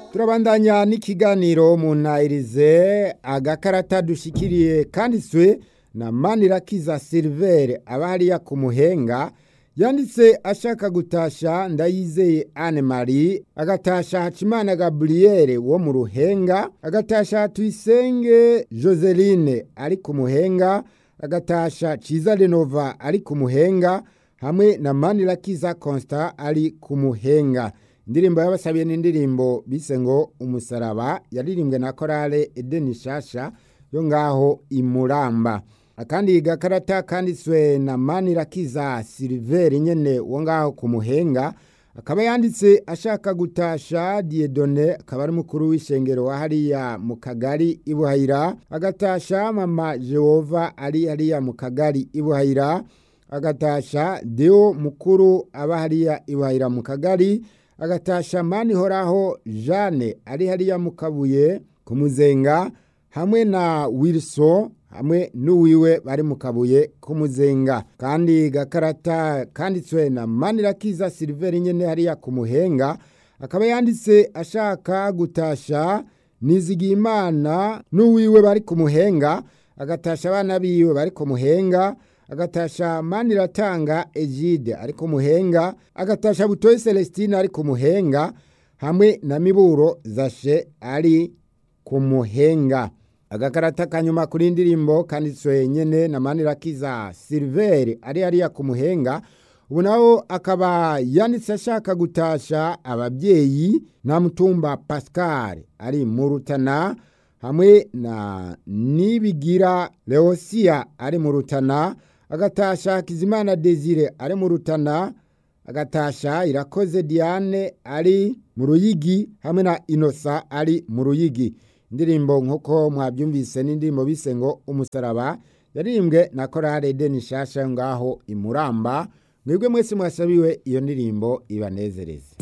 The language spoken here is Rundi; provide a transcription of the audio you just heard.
turabandanya n'ikiganiro mu ntayirize agakarata dushikiriye kanditswe na manirakiza silivere aba hariya ku muhenga yanditse ashaka gutasha ndayizeye anne marie agatasha hacimana gaburiyeri wo mu ruhenga agatasha tuyisenge joseline ari ku muhenga agatasha ciza renova ari ku muhenga hamwe na manirakiza constant ari ku muhenga indirimbo y'abasabiye n'indirimbo bise ngo umusaraba yaririmbwe na korale edeni shasha yo ngaho imuramba akandi gakarata kanditswe na manirakiza siliveri nyene wo ngaho ku muhenga akaba yanditse ashaka gutasha diedone akaba ari mukuru w'ishengero wa hariya mu kagari ibuhayira agatasha mama jehova ari hariya mu kagari ibuhayira agatasha deo mukuru aba hariya ibuhayira mu kagari agatasha mani horaho jane ari hariya mu kabuye ku muzenga hamwe na wilson hamwe n'uwiwe bari mu kabuye k'umuzenga kandi gakarata kanditswe na manirakiza siliveri nyene hariya ku muhenga akaba yanditse ashaka gutasha nizigimana n'uwiwe bari ku muhenga agatasha abana biwe bari ku muhenga agatasha maniratanga egide ari ku muhenga agatasha butoyi celestine ari ku muhenga hamwe na miburo zashe ari ku muhenga agakarata kanyuma kuri indirimbo kanditswe nyene na manirakiza siliveri ari hariya ku muhenga ubu naho akaba yanditse ashaka gutasha ababyeyi na mutumba pascal ari mu rutana hamwe na nibigira leosia ari mu rutana agatasha kizimana desire ari mu rutana agatasha irakoze diane ari mu ruyigi hamwe na inosa ari mu ruyigi indirimbo nk'uko mwabyumvise n'indirimbo bise ngo umusaraba yaririmbwe na korale deni shasha ngaho imuramba mwebwe mwese mwasabiwe iyo ndirimbo ibanezereze